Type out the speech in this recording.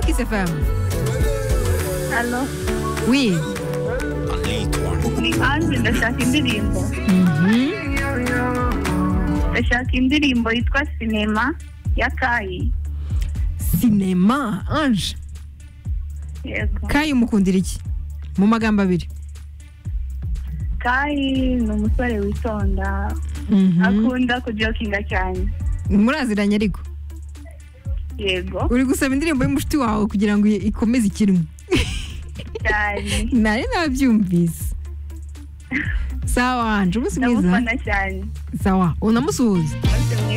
Kiss FM. Alo. Oui. Anzi ndashaka indirimbo ndashaka indirimbo yitwa sinema ya kayi Sinema Ange. yego Kayi umukundira iki? Mu magambo abiri. kayi ni umusore witonda Mhm. akunda kujokinga cyane Muraziranye ariko. yego Uri gusaba indirimbo y'umushiti wawe kugira ngo ikomeze ikirimo. cyane Nari nabyumvise. Sawa Ange, umunsi mwiza. ndamufana cyane Sawa, unamusuhuza. umunsi mwiza